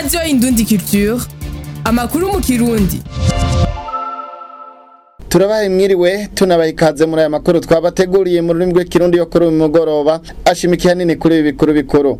radiyo indundi culture amakuru mu kirundi turabaye mwiriwe tunabaye ikaze muri aya makuru twabateguriye mu rurimi rw'ikirundi yo kuri uyu mugoroba ashimikiye hanini kuri ibi bikuru bikuru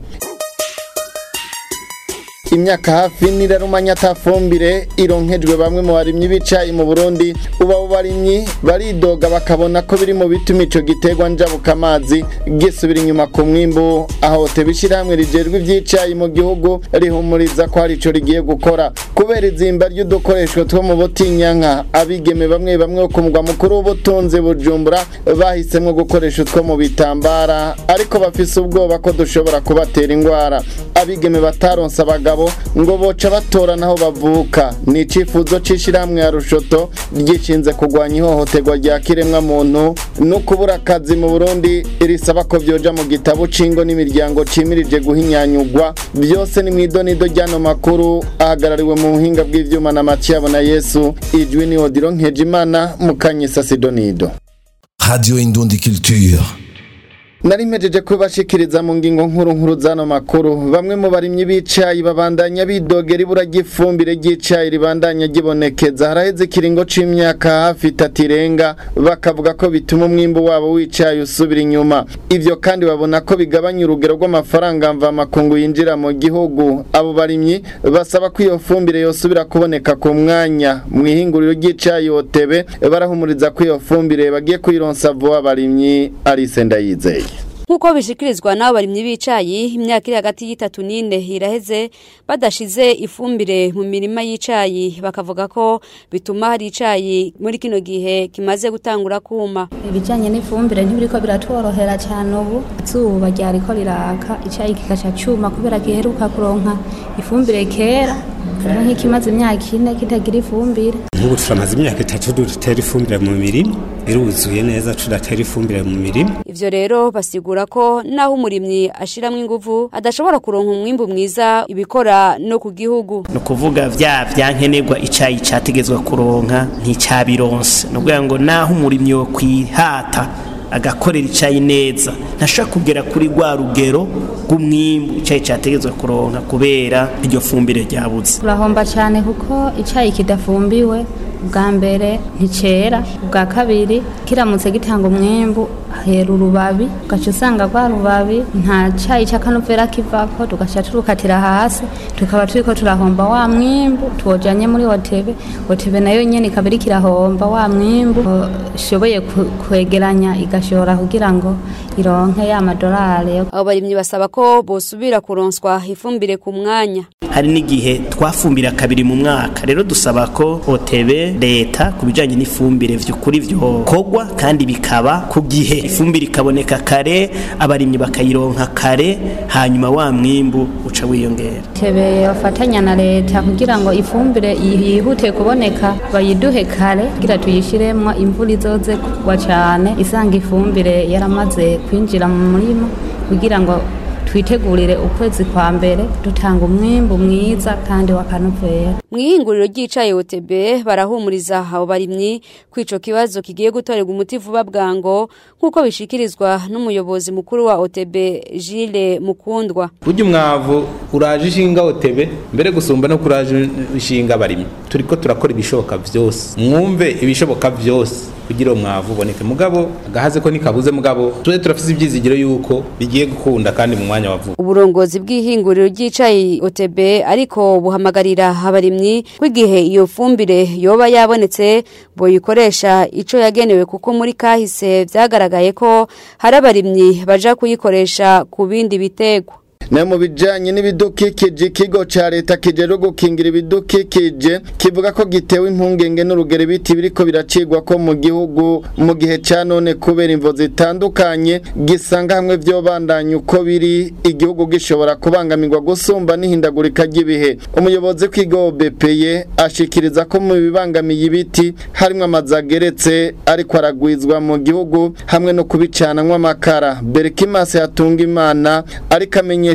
imyaka hafi nirarumanya atafumbire ironkejwe bamwe mu barimyi b'icayi mu Burundi uba abo barimyi baridoga bakabona ko biri mu bituma ico giterwa njabuka amazi gisubira inyuma ku mwimbu aho tebishirahamwe rijerwe ivy'icayi mu gihugu rihumuriza ko hari ico rigiye gukora kubera izimba ry'udukoresho two mu butinyanka abigeme bamwe bamwe ku mugwa mukuru w'ubutunzi bujumbura bahisemwo gukoresha utwo mu bitambara ariko bafise ubwoba ko dushobora kubatera ingwara abigeme bataronse abagabo ngo boca batora naho bavuka ni icifuzo c'ishirahamwe ya rushoto ryishinze kurwanya ihohoterwa rya kiremwa muntu no kubura akazi mu burundi risaba ko vyoja mu gitabo c'ingo n'imiryango cimirije guhinyanyugwa byose ni mw'idonido ry'ano makuru ahagarariwe mu buhinga bw'ivyuma na maciyabo na yesu ijwi ni odiro nkejimana mukanyisa sidonido Radio Indundi Culture. nari mpejeje kubashikiriza mu ngingo nkuru nkuru zano makuru bamwe mu barimyi b'icayi babandanya bidogera ibura ry'ifumbire ry'icayi ribandanya gibonekeza haraheze ikiringo c'imyaka hafi itatu irenga bakavuga ko bituma umwimbu wabo w'icayi usubira inyuma ivyo kandi babona ko bigabanya urugero rw'amafaranga mvamakungu yinjira mu gihugu abo barimyi basaba ko iyo fumbire yosubira kuboneka ku mwanya mw'ihinguriro ry'icayi otebe barahumuriza ko iyo fumbire bagiye kuyironsa vuba abarimyi Alice Ndayizeye nk'uko bishikirizwa n'abo barimyi b'icayi imyaka iri hagati y'itatu n'ine iraheze badashize ifumbire mu mirima y'icayi bakavuga ko bituma hari icayi muri kino gihe kimaze gutangura kuma ibijyanye n'ifumbire ntibiriko biratworohera cyane ubu izuba ryariko riraka icyayi kikaca cyuma kubera giheruka kuronka ifumbire kera hariho nk'ikimaze imyaka ine kitagira ifumbire nk'ubu turamaze imyaka itatu dutera ifumbire mu mirima iruzuye neza tudatera ifumbire mu mirima ivyo rero basigura ko naho umurimyi ashiramwo inguvu adashobora kuronka umwimbu mwiza ibikora no ku gihugu ni ukuvuga vya vyankenerwa icayi categezwa kuronka nticabironse ni ukuvuga ngo naho umurimyi wo kwihata agakorera icayi neza ntashobora kugera kuri rwa rugero rw'umwimbu icayi categezwa kuronka kubera iryo fumbire ryabuze turahomba cyane kuko icyayi kidafumbiwe ubwa mbere nticera ubwa kabiri kiramutse gitanga umwimbu hera urubabi ugaca usanga rwa rubabi nta cyayi cy'akanovera kivako tugaca turukatira hasi tukaba turiko turahomba wa mwimbu tuwojanye muri hotebe hotebe nayo nyene ikaba iriko irahomba wa mwimbu ishoboye kwegeranya igashora kugira ngo ironke ya madolari abo barimyi basaba ko bosubira kuronswa ifumbire ku mwanya hari n'igihe twafumbira kabiri mu mwaka rero dusaba ko hotebe leta ku bijanye n'ifumbire vy'ukuri vyokorwa kandi bikaba ku gihe ifumbire ikaboneka kare abarimyi bakayironka kare hanyuma wa mwimbu uca wiyongera tebe bafatanya na leta kugira ngo ifumbire yihute kuboneka bayiduhe kare kugira tuyishiremwo imvura izoze kugwa cane isanga ifumbire yaramaze kwinjira mu murima kugira ngo twitegurire ukwezi kwa mbere dutanga umwimbu mwiza kandi wakanovera mu ihinguriro ry'icayi OTB barahumuriza abo barimyi ko ico kibazo kigiye gutorerwa umuti vuba bwango nk'uko bishikirizwa n'umuyobozi mukuru wa OTB Gilles Mukundwa burya umwavu uraje ishinga OTB mbere gusumba no kuraje ishinga abarimyi turiko turakora ibishoboka vyose mwumve ibishoboka vyose kugira umwavu uboneke mugabo agahaze ko nikabuze mugabo tuje turafise ivyizigiro yuko bigiye gukunda kandi mu mwanya wavuga uburongozi bw'ihinguriro ry'icayi OTB ariko buhamagarira abarimyi kw'igihe iyo fumbire yoba yabonetse boyikoresha ico yagenewe kuko muri kahise vyagaragaye ko hari abarimyi baja kuyikoresha ku bindi bitegwa na mu bijanye n'ibidukikije ikigo ca leta kijejwe gukingira ibidukikije kivuga ko gitewe impungenge n'urugero ibiti biriko biracigwa ko mu gihugu mu gihe ca none kubera imvo zitandukanye gisanga hamwe vyobandanya uko biri igihugu gishobora kubangamirwa gusumba n'ihindagurika ry'ibihe umuyobozi w'ikigo BPE ashikiriza ko mu bibangamiye ibiti harimwo amazu ageretse ariko aragwizwa mu gihugu hamwe no kubicanamwo amakara Berkimas yatunga imana ariko amenyesha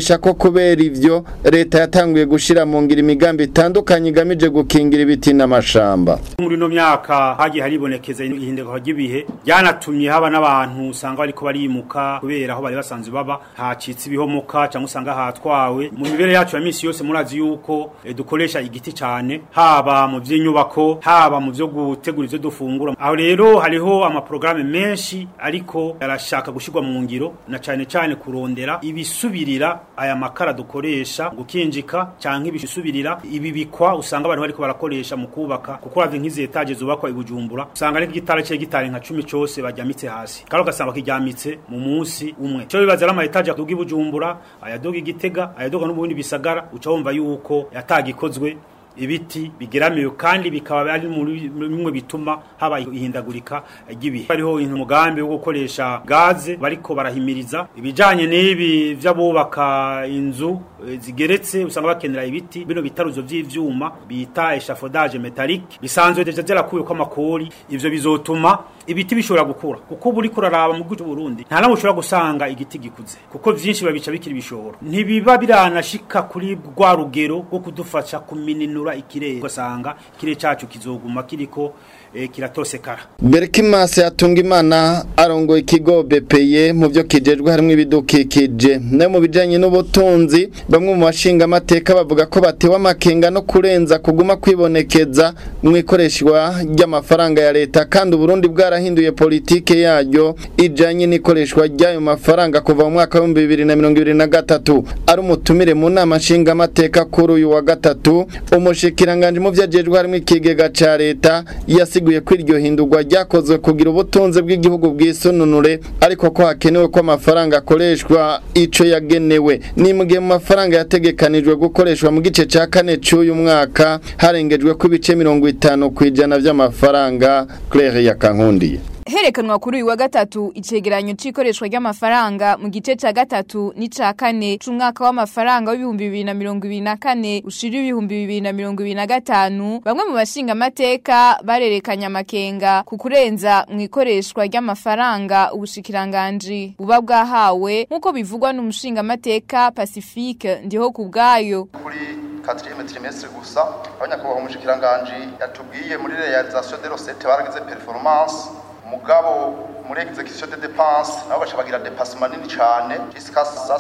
amenyesha ko kubera ivyo leta yatanguye gushira mu ngiro imigambi itandukanye igamije gukingira ibiti n'amashamba muri no myaka hagiye haribonekeza ihinduka ry'ibihe byanatumye haba n'abantu usanga bariko barimuka kubera aho bari basanzwe baba hacitse ibihomoka cyangwa usanga hatwawe mu mibere yacu ya misi yose murazi yuko eh, dukoresha igiti cyane haba mu by'inyubako haba mu byo gutegura ivyo dufungura aho rero hariho amaprograme menshi ariko arashaka gushirwa mu ngiro na cyane cyane kurondera ibisubirira aya makara dukoresha gukinjika canke ibisubirira ibibikwa usanga abantu bariko barakoresha mu kubaka kuko uravye nk'izi etaje zubakwa i Bujumbura usanga ari igitara cye gitare nka 10 cose bajyamitse hasi kandi ugasanga kijyamitse mu munsi umwe cyo bibaza ama etaje aduga i Bujumbura ayaduga igitega ayaduga n'ubundi bisagara uca wumva yuko yatagikozwe ibiti bigeramiwe kandi bikaba ari muri bimwe bituma haba ihindagurika ry'ibihe hariho umugambi wo gukoresha gaze bariko barahimiriza ibijanye n'ibi vy'abubaka inzu eh, zigeretse usanga bakenera ibiti bino bitaruzo vy'ivyuma bita eshafodage metallique bisanzwe deja byarakuwe ko amakori ivyo bizotuma ibiti bishobora gukura kuko buri kuraraba mu gihugu Burundi nta namwe ushobora gusanga igiti gikuze kuko vyinshi babica bikiri bishobora ntibiba biranashika kuri rwa rugero rwo kudufasha kumininura ikirere ugasanga ikirere cacu kizoguma kiriko eh, kiratosekara Berkimas yatunga imana arongoye ikigo BPE mu byo kijejwe harimo ibidukikije no mu bijanye n'ubutunzi bamwe mu bashinga amateka bavuga ko batewe amakenga no kurenza kuguma kwibonekeza mu ikoreshwa ry'amafaranga ya leta kandi Burundi bwarahinduye politike yaryo ijanye n'ikoreshwa ry'ayo mafaranga kuva mu mwaka wa 2023 ari umutumire mu nama nshinga amateka kuri uyu wa gatatu umushikiranganje mu vyajejwe harimo ikigega ca leta yasiguye ko iryo hindurwa ryakozwe kugira ubutunzi bw'igihugu bwisununure ariko ko hakenewe ko amafaranga akoreshwa ico yagenewe ni mu gihe mu mafaranga yategekanijwe gukoreshwa mu gice ca kane c'uyu mwaka harengejwe ko ibice mirongo itanu ku ijana vy'amafaranga Claire yakankundiye herekanwa kuri uyu wa gatatu icegeranyo c'ikoreshwa ry'amafaranga mu gice ca gatatu n'ica kane c'umwaka w'amafaranga w'ibihumbi bibiri na mirongo ibiri na kane ushira ibihumbi bibiri na mirongo ibiri na gatanu bamwe mu bashinga amateka barerekanye amakenga ku kurenza mu ikoreshwa ry'amafaranga ubushikiranganji buba bwahawe nk'uko bivugwa n'umushinga amateka Pacifique ndiho ku bwayo kuri quatrième trimestre gusa aho nyakubahwa umushikiranganji yatubwiye muri realisation de recettes baragize performance mugabo muri execution de dépenses nabo baca bagira dépassement nini cane jusqu'à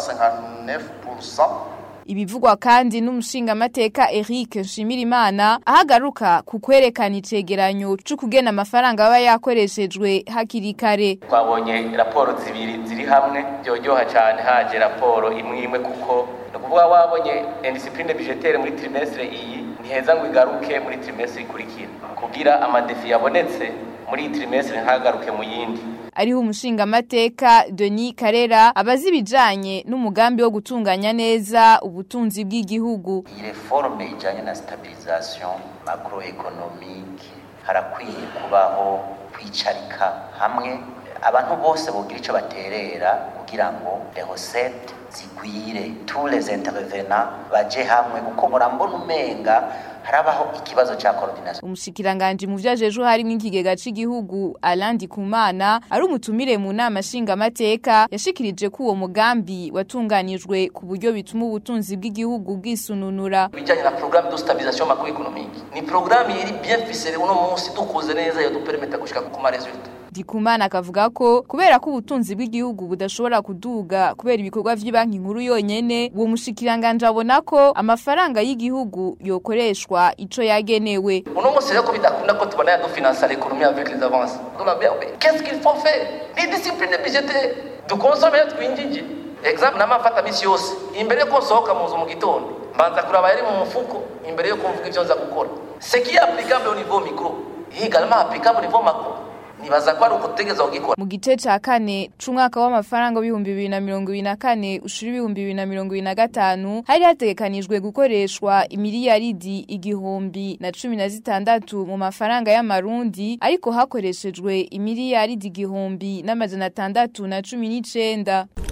159% Ibivugwa kandi n'umushinga amateka Eric Nshimirimana ahagaruka ku kwerekana icegeranyo c'ukugena amafaranga aba yakoreshejwe hakiri kare. twabonye raporo zibiri ziri hamwe byoryoha cyane haje raporo imwe imwe kuko ni ukuvuga wabonye indiscipline budgetaire muri trimestre iyi ntiheza ngo igaruke muri trimestre ikurikira kugira amadefi yabonetse muri iyi trimestre ntagaruke mu yindi Ariho umushinga amateka Denis Karera abazi ibijanye n'umugambi wo gutunganya neza ubutunzi bw'igihugu. iyi reforme ijanye na stabilisation macroeconomique harakwiye kubaho kwicarika hamwe abantu bose bogira ico baterera kugira ngo les recettes zigwire tous les intervenants baje hamwe kuko murambona umenga harabaho ikibazo ca coordination Umushikiranganje mu vyajejwe harimo ikigega c'igihugu Alandi Kumana ari umutumire mu nama nshinga amateka yashikirije ko uwo mugambi watunganijwe ku buryo bituma ubutunzi bw'igihugu bwisununura. bijanye na programme de stabilisation macroéconomique ni programme iri bien ficelée uno munsi dukoze neza yo dupermeta gushika ku ma resultat Dikumana akavuga ko kubera ko ubutunzi bw'igihugu budashobora kuduga kubera ibikorwa vy'ibanki nkuru yonyene uwo mushikiranganje abona ko amafaranga y'igihugu yokoreshwa ico yagenewe. uno munsi rero ko bidakunda ko tubona yadufinansa l'économie avec les avances de la BRB qu'est-ce qu'il faut faire ni discipline budgétaire dukonsome twinjije exemple namafata misi yose imbere yo konsohoka mu nzu mu gitondo mbanza kuraba yari mu mufuko imbere yo kumvuga ivyo nza gukora ce qui est applicable au niveau micro est également applicable au niveau macro nibaza ko ari ukutegeza kugikora Mu gice ca kane c'umwaka w'amafaranga w'ibihumbi bibiri na mirongo ibiri na kane ushira ibihumbi bibiri na mirongo ibiri na gatanu hari hategekanijwe gukoreshwa imiliyaridi igihumbi na cumi na zitandatu mu mafaranga y'amarundi ariko hakoreshejwe imiliyaridi igihumbi n'amajana atandatu na cumi n'icenda.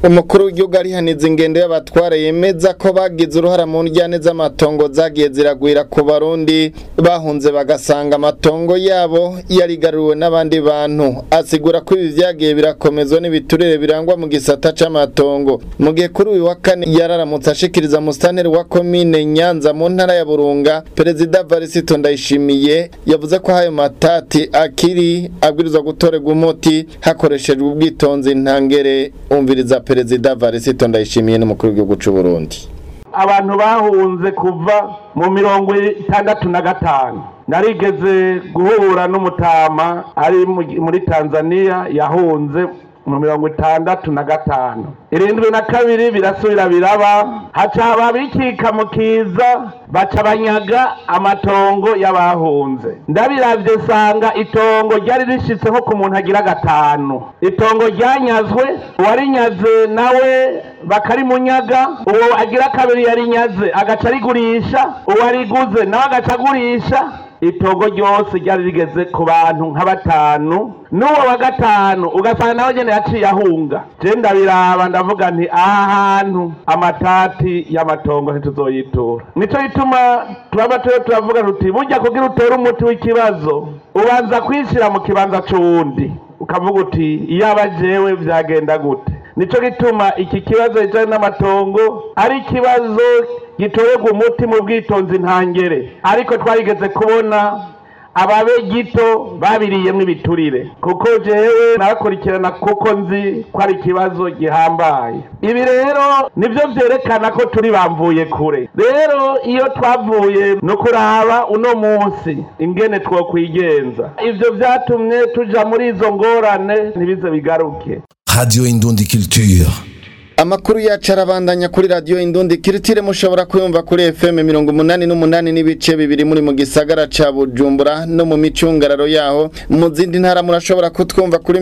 umukuru w'igihugu arihaniza ingendo y'abatwara yemeza ko bagize uruhara mu njyane z'amatongo zagiye ziragwira ku barundi bahunze bagasanga amatongo yabo yarigaruriwe n'abandi bantu asigura ko ibi vyagiye birakomezwa n'ibiturire birangwa mu gisata c'amatongo mu gihe kuri uyu wa kane yararamutse ashikiriza musitanteri wa komine nyanza mu ntara ya burunga perezida varisito ndayishimiye yavuze ko ayo matati akiri abwirizwa gutorerwa umuti hakoreshejwe ubwitonzi ntangere umviriza perezida varisito ndayishimiye n'umukuru w'igihugu c'u burundi abantu bahunze kuva mu mirongo itandatu na gatanu narigeze guhura n'umutama ari mu- muri tanzania yahunze mu mirongo itandatu na gatanu irindwi na kabiri birasubira biraba haca haba bikika mu kiza baca banyaga amatongo y'abahunze ndabiravye sanga itongo ryari rishitse nko ku muntu agira gatanu itongo ryanyazwe uwarinyaze nawe bakarimunyaga uwo agira kabiri yarinyaze agaca arigurisha uwariguze nawe agaca agurisha itongo ryose ryari rigeze ku bantu nka batanu n'uwo wa gatanu ugasanga nawe nyene yaciye ahunga je ndabiraba ndavuga nti aha hantu amatati y'amatongo ntituzoyitura nico gituma turaba turiyo turavuga tuti burya kugira utere umuti w'ikibazo ubanza kwishira mu kibanza c'uwundi ukavuga uti iyaba jewe vyagenda gute nico gituma iki kibazo kijanye n'amatongo ari ikibazo gitorerwa umuti mu bwitonzi ntangere ariko twarigeze kubona ababe gito babiriyemwo ibiturire kuko jewe nabakurikirana kuko nzi ko ari ikibazo gihambaye ibi rero nivyo vyerekana ko turi bamvuye kure rero iyo twavuye no kuraba uno munsi ingene twokwigenza ivyo vyatumye tuja muri izo ngorane ntibize bigaruke Radio Indundi Culture. Amakuru yacu arabandanya kuri radio Indundi Kiritire mushobora kuyumva kuri FM 88 n'ibice bibiri muri mu gisagara ca Bujumbura no mu micungararo yaho mu zindi ntara murashobora kutwumva kuri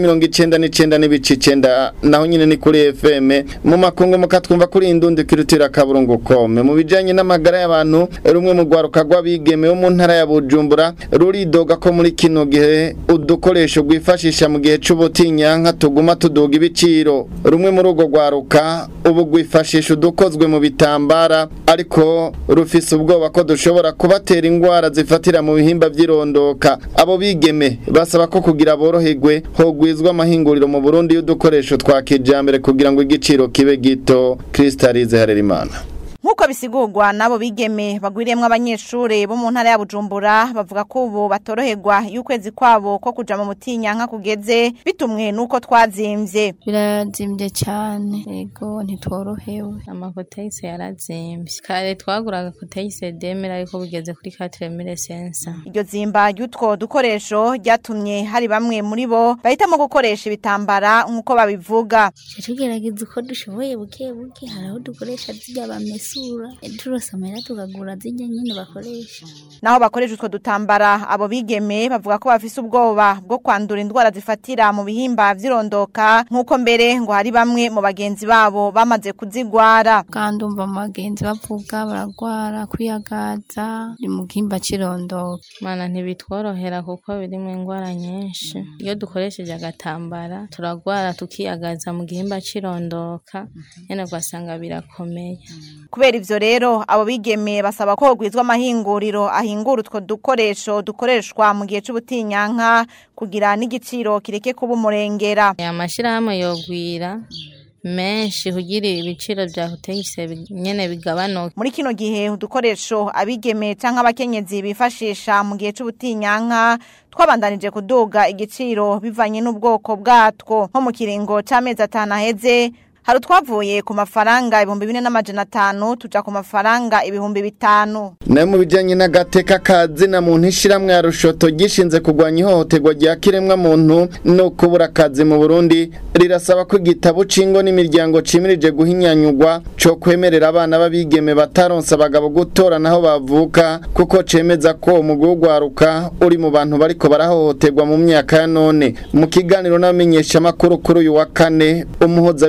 99 n'ibice 9 naho nyine ni kuri FM mu makungu mukatwumva kuri Indundi Kiritire akaburungu kome mu bijanye n'amagara y'abantu rumwe mu gwaruka rw'abigeme wo mu ntara ya Bujumbura ruridoga ko muri kino gihe udukoresho rwifashisha mu gihe c'ubutinyanka tuguma tuduga ibiciro rumwe muri urwo gwaruka ubu rwifashisha udukozwe mu bitambara ariko rufise ubwoba ko dushobora kubatera indwara zifatira mu bihimba by'irondoka abo bigeme basaba ko kugira boroherwe hogwizwa amahinguriro mu Burundi y'udukoresho twa kijambere kugira ngo igiciro kibe gito Kristalize Harerimana Nkuko bisigurwa nabo bigeme bagwiriyemwo abanyeshure bo mu ntara ya Bujumbura bavuga ko ubu batoroherwa y'ukwezi kwabo ko kuja mu mutinyanka kugeze bitumwe nuko twazimvye birazimbye cyane yego ntitworohewe amakoteyise yarazimvye kare twaguraga koteyise demera ariko bigeze kuri katremire sensa iryo zimba ry'utwo dukoresho ryatumye hari bamwe muri bo bahitamo gukoresha ibitambara nk'uko babivuga tugerageza uko dushoboye buke buke hari aho dukoresha zirya bamesura turose amahera tukagura zirya nyine bakoresha naho bakoresha utwo dutambara abo bigeme bavuga ko bafise ubwoba bwo kwandura indwara zifatira mu bihimba vy'irondoka nk'uko mbere ngo hari bamwe mu bagenzi babo bamaze kuzigwara kandi umva mu bagenzi bavuga baragwara kwiyagaza ni mu gihimba cy'irondoka mana ntibitworohera kuko birimo indwara nyinshi iyo dukoresheje agatambara turagwara tukiyagaza mu gihimba cy'irondoka nyine ugasanga birakomeye kubera ivyo rero abo bigeme basaba ko hogwizwa amahinguriro ahingura utwo dukoresho dukoreshwa mu gihe c'ubutinyanka kugira n'igiciro kireke kuba umurengera amashyirahamwe yogwira menshi kugira ibiciro bya hoteyise nyene bigabanuke muri kino gihe udukoresho abigeme canke abakenyezi bifashisha mu gihe c'ubutinyanka twabandanije kuduga igiciro bivanye n'ubwoko bwatwo nko mu kiringo c'amezi atanu aheze hari utwavuye ku mafaranga ibihumbi bine n'amajana atanu tuja ku mafaranga ibihumbi bitanu nayo mu bijyanye n'agateka kazina muntu ishyirahamwe ya rushoto gishinze kurwanya ihohoterwa rya kiremwa muntu no kubura akazi mu burundi rirasaba ko igitabo cingo n'imiryango cimirije guhinyanyurwa co kwemerera abana b'abigeme bataronse abagabo gutora naho bavuka kuko cemeza ko umugwi w'ugwaruka uri mu bantu bariko barahohoterwa mu myaka ya none mu kiganiro n'abamenyeshamakuru kuri uyu wa kane umuhozabikorwa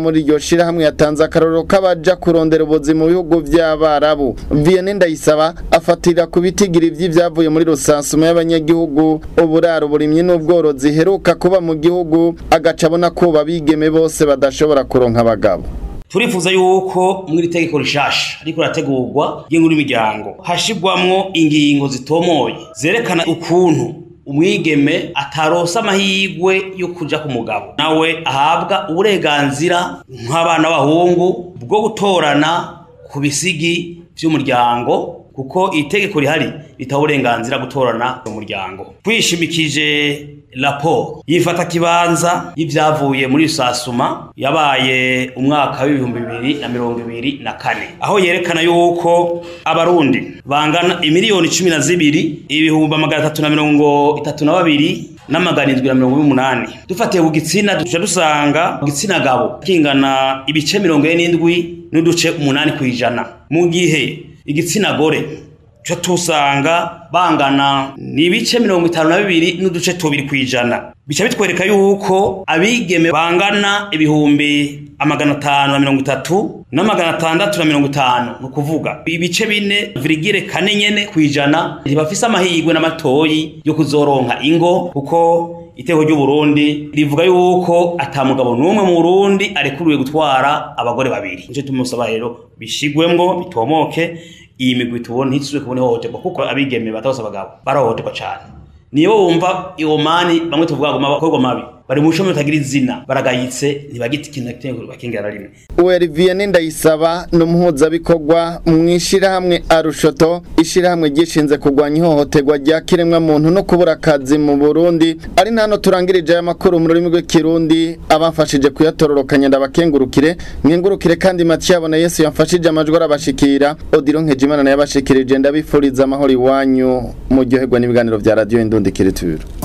muri iryo shirahamwe yatanze akarorero k'abaja kurondera ubuzi mu bihugu vy'abarabu Vianney Ndayisaba afatira ku bitigiri vy'ivyavuye muri rusansuma y'abanyagihugu uburaro burimyi n'ubworozi heruka kuba mu gihugu agaca abona ko babigeme bose badashobora kuronka abagabo turifuza yuko muri tegeko rishasha ariko rategurwa ry'inkuru imiryango hashigwamwo ingingo zitomoye zerekana ukuntu umwigeme atarosa amahirwe yo kuja ku mugabo nawe ahabwa uburenganzira nk'abana b'abahungu bwo gutorana ku bisigi vy'umuryango kuko itegeko rihari ritaha uburenganzira gutorana mu muryango twishimikije raporo yifata kibanza y'ivyavuye muri rusasuma yabaye umwaka w'ibihumbi bibiri na mirongo ibiri na kane aho yerekana yuko abarundi bangana imiliyoni cumi na zibiri ibihumbi amagana atatu na mirongo itatu na babiri n'amagana indwi na mirongo umunani dufatiye ku gitsina duca dusanga ku gitsina gabo kingana ibice mirongo ine n'indwi n'uduce umunani ku ijana mu gihe igitsina gore cyo tusanga bangana ni ibice mirongo itanu na bibiri n'uduce tubiri ku ijana bica bitwereka yuko abigeme bangana ibihumbi amagana atanu na mirongo itatu n'amagana atandatu na mirongo itanu ni ukuvuga ibice bine virigire kane nyene ku ijana ntibafise amahirwe n'amatoyi yo kuzoronka ingo kuko iteko ry'uburundi rivuga yuko ata mugabo n'umwe mu burundi arekuriwe gutwara abagore babiri nico tumusaba rero bishigwemwo bitomoke iyi migwi tubona ntituzwe kubona ihohoterwa kuko abigeme batose abagabo barahohoterwa cane nibo bumva iyo mani bamwe tuvuga ngo mabakorwa mabi bari mu bushomeri butagira izina baragayitse ntibagita ikintu na kimwe bakingira na rimwe Uweri Vianney Ndayisaba ni umuhuzabikorwa mu ishirahamwe Arushoto ishirahamwe gishinze kurwanya ihohoterwa rya kiremwa muntu no kubura akazi mu Burundi ari nano turangirije aya makuru mu rurimi rw'ikirundi abafashije kuyatororokanya ndabakengurukire mwengurukire kandi Mathieu abona Yesu yamfashije amajwi arabashikira Odilo Nkejimana naye abashikirije ndabifuriza amahoro iwanyu mu ryoherwa n'ibiganiro vya radio Indundi Kiritura